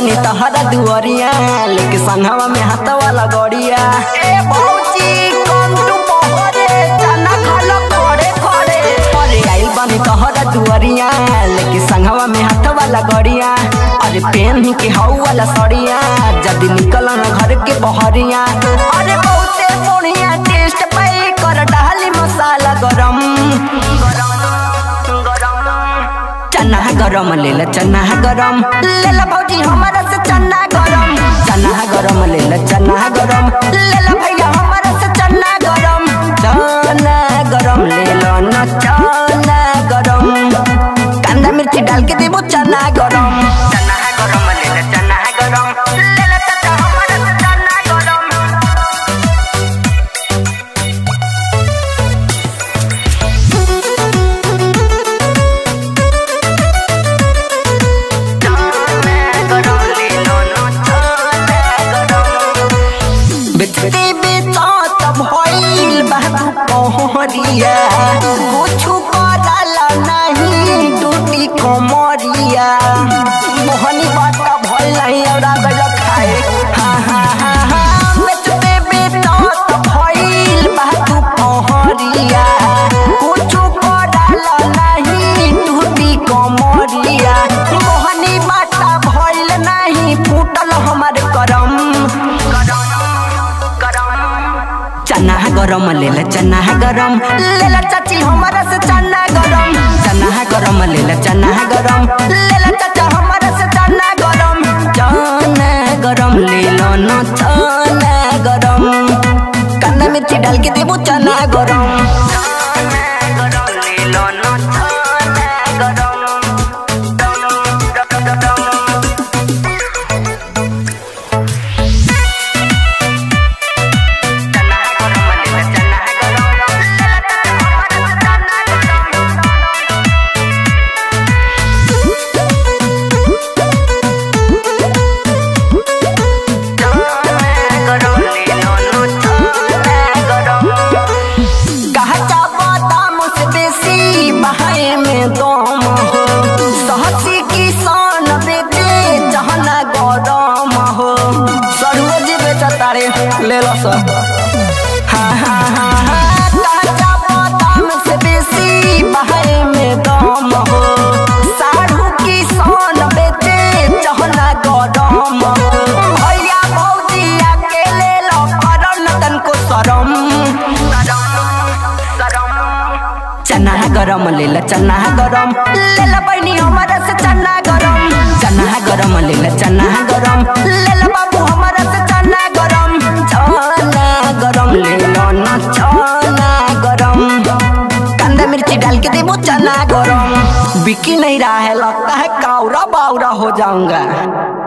बनी तहरा दुआरिया लेके संघवा में हाथ वाला गड़िया ए भौजी कम तू पहरे चना खालो खड़े खड़े अरे आइल बनी तहरा दुआरिया लेके संघवा में हाथ वाला गड़िया अरे पेन के हाउ वाला सड़िया जदी निकल न घर के बहरिया अरे बहुते बढ़िया टेस्ट पाई कर डाली मसाला गरम चना गरम ले ला चना गरम ले ला भौजी हमारा से चना गरम चना गरम ले ला चना गरम ले ला भैया हमारा से चना गरम चना गरम ले लो ना चना गरम कांदा मिर्ची डाल के देबो चना गरम चना गरम ले ला चना गरम ले ला चाचा हमारा से चना गरम बेचते बेचत भइल बाबू पहरिया कुछु करला नहीं टूटी कमरिया मोहनी बात भइल नहीं और गल खाए हा हा हा हा बेचते बेचत भइल बाबू पहरिया कुछु करला नहीं टूटी कमरिया मोहनी बात भइल नहीं फूटल हमार करम चना गरम ले ला चना गरम ले ला चाची हमारा से चना गरम चना गरम ले ला चना गरम ले ला चाचा हमारा से चना गरम चना गरम ले लो ना चना गरम कांदा मिर्ची डाल के देबो चना गरम चना गरम ले लो ना चना गरम कहता बादाम से बेसी बहाए में दम हो सहसी किसान बेचे जहना गरम हो सरोज बेचता रे ले लो सब हाँ हाँ हाँ हाँ कहता बादाम से बेसी बहाए में दम हो साढ़ू किसान बेचे जहना गरम हो भैया भौजी अकेले लो करन तनको शरम चना गरम ले ला चना गरम ले ला बहनी हमारा से चना गरम चना गरम ले ला चना गरम ले ला बाबू हमारा से चना गरम चना गरम ले लो ना चना गरम कांदा मिर्ची डाल के देबो चना गरम बिकी नहीं रहा है लगता है कावरा बावरा हो जाऊंगा